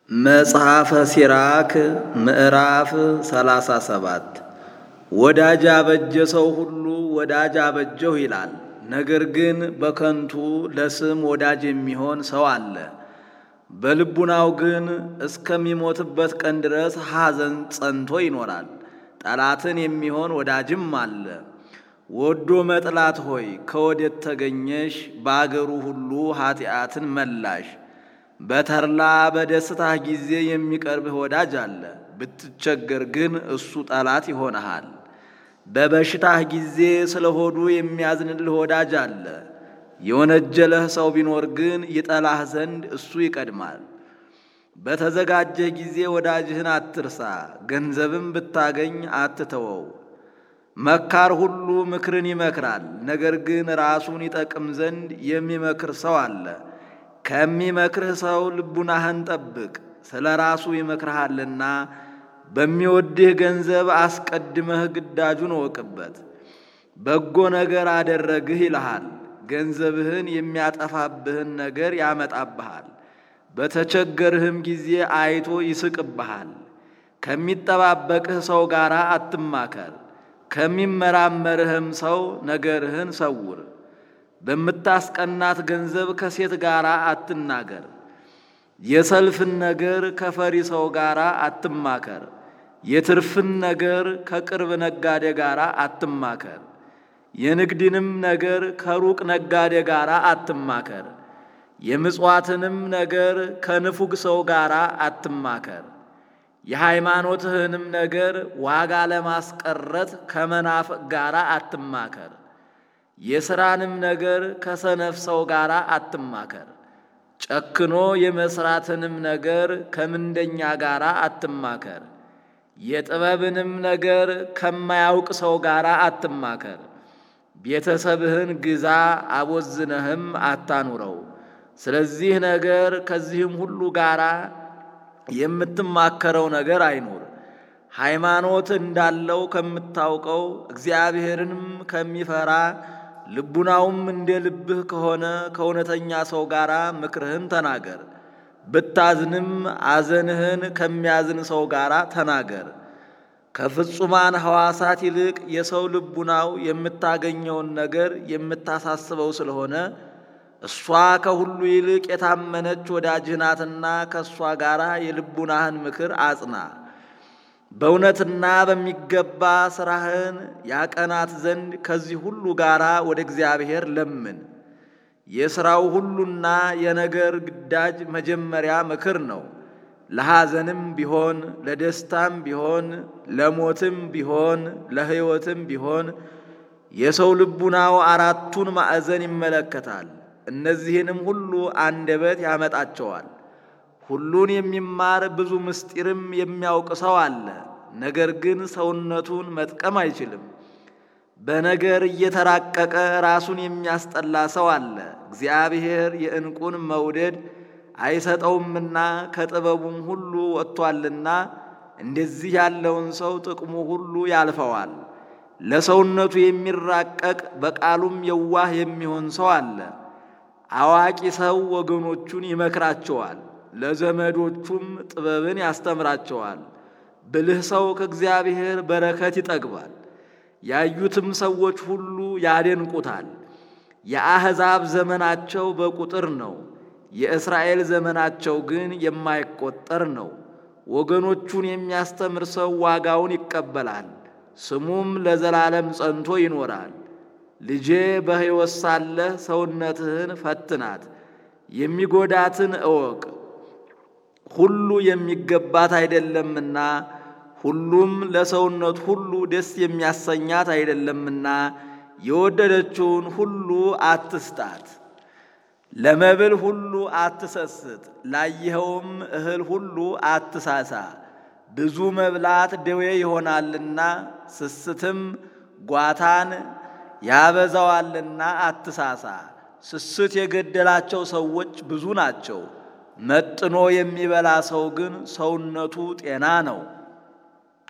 መጽሐፈ ሲራክ ምዕራፍ ሰላሳ ሰባት ወዳጅ አበጀ ሰው ሁሉ ወዳጅ አበጀሁ ይላል። ነገር ግን በከንቱ ለስም ወዳጅ የሚሆን ሰው አለ። በልቡናው ግን እስከሚሞትበት ቀን ድረስ ሐዘን ጸንቶ ይኖራል። ጠላትን የሚሆን ወዳጅም አለ። ወዶ መጥላት ሆይ ከወዴት ተገኘሽ? በአገሩ ሁሉ ኃጢአትን መላሽ። በተድላ በደስታህ ጊዜ የሚቀርብህ ወዳጅ አለ። ብትቸገር ግን እሱ ጠላት ይሆንሃል። በበሽታህ ጊዜ ስለ ሆዱ የሚያዝንልህ ወዳጅ አለ። የወነጀለህ ሰው ቢኖር ግን ይጠላህ ዘንድ እሱ ይቀድማል። በተዘጋጀህ ጊዜ ወዳጅህን አትርሳ፣ ገንዘብም ብታገኝ አትተወው። መካር ሁሉ ምክርን ይመክራል፣ ነገር ግን ራሱን ይጠቅም ዘንድ የሚመክር ሰው አለ። ከሚመክርህ ሰው ልቡናህን ጠብቅ፣ ስለ ራሱ ይመክርሃልና። በሚወድህ ገንዘብ አስቀድመህ ግዳጁን እወቅበት። በጎ ነገር አደረግህ ይልሃል፣ ገንዘብህን የሚያጠፋብህን ነገር ያመጣብሃል። በተቸገርህም ጊዜ አይቶ ይስቅብሃል። ከሚጠባበቅህ ሰው ጋር አትማከር፣ ከሚመራመርህም ሰው ነገርህን ሰውር። በምታስቀናት ገንዘብ ከሴት ጋር አትናገር። የሰልፍን ነገር ከፈሪ ሰው ጋር አትማከር። የትርፍን ነገር ከቅርብ ነጋዴ ጋር አትማከር። የንግድንም ነገር ከሩቅ ነጋዴ ጋር አትማከር። የምጽዋትንም ነገር ከንፉግ ሰው ጋር አትማከር። የሃይማኖትህንም ነገር ዋጋ ለማስቀረት ከመናፍቅ ጋር አትማከር። የሥራንም ነገር ከሰነፍ ሰው ጋር አትማከር። ጨክኖ የመሥራትንም ነገር ከምንደኛ ጋር አትማከር። የጥበብንም ነገር ከማያውቅ ሰው ጋር አትማከር። ቤተሰብህን ግዛ አቦዝነህም አታኑረው። ስለዚህ ነገር ከዚህም ሁሉ ጋር የምትማከረው ነገር አይኑር። ሃይማኖት እንዳለው ከምታውቀው እግዚአብሔርንም ከሚፈራ ልቡናውም እንደ ልብህ ከሆነ ከእውነተኛ ሰው ጋር ምክርህን ተናገር። ብታዝንም አዘንህን ከሚያዝን ሰው ጋር ተናገር። ከፍጹማን ሐዋሳት ይልቅ የሰው ልቡናው የምታገኘውን ነገር የምታሳስበው ስለሆነ እሷ ከሁሉ ይልቅ የታመነች ወዳጅህ ናትና ከእሷ ጋር የልቡናህን ምክር አጽና። በእውነትና በሚገባ ሥራህን ያቀናት ዘንድ ከዚህ ሁሉ ጋር ወደ እግዚአብሔር ለምን። የሥራው ሁሉና የነገር ግዳጅ መጀመሪያ ምክር ነው። ለሐዘንም ቢሆን ለደስታም ቢሆን ለሞትም ቢሆን ለሕይወትም ቢሆን የሰው ልቡናው አራቱን ማዕዘን ይመለከታል። እነዚህንም ሁሉ አንደበት ያመጣቸዋል። ሁሉን የሚማር ብዙ ምስጢርም የሚያውቅ ሰው አለ። ነገር ግን ሰውነቱን መጥቀም አይችልም። በነገር እየተራቀቀ ራሱን የሚያስጠላ ሰው አለ። እግዚአብሔር የዕንቁን መውደድ አይሰጠውምና ከጥበቡም ሁሉ ወጥቷልና እንደዚህ ያለውን ሰው ጥቅሙ ሁሉ ያልፈዋል። ለሰውነቱ የሚራቀቅ በቃሉም የዋህ የሚሆን ሰው አለ። አዋቂ ሰው ወገኖቹን ይመክራቸዋል ለዘመዶቹም ጥበብን ያስተምራቸዋል። ብልህ ሰው ከእግዚአብሔር በረከት ይጠግባል፣ ያዩትም ሰዎች ሁሉ ያደንቁታል። የአሕዛብ ዘመናቸው በቁጥር ነው፣ የእስራኤል ዘመናቸው ግን የማይቆጠር ነው። ወገኖቹን የሚያስተምር ሰው ዋጋውን ይቀበላል፣ ስሙም ለዘላለም ጸንቶ ይኖራል። ልጄ በሕይወት ሳለህ ሰውነትህን ፈትናት፣ የሚጎዳትን እወቅ ሁሉ የሚገባት አይደለምና ሁሉም ለሰውነት ሁሉ ደስ የሚያሰኛት አይደለምና የወደደችውን ሁሉ አትስጣት። ለመብል ሁሉ አትሰስት፣ ላየኸውም እህል ሁሉ አትሳሳ። ብዙ መብላት ደዌ ይሆናልና ስስትም ጓታን ያበዛዋልና አትሳሳ። ስስት የገደላቸው ሰዎች ብዙ ናቸው። መጥኖ የሚበላ ሰው ግን ሰውነቱ ጤና ነው።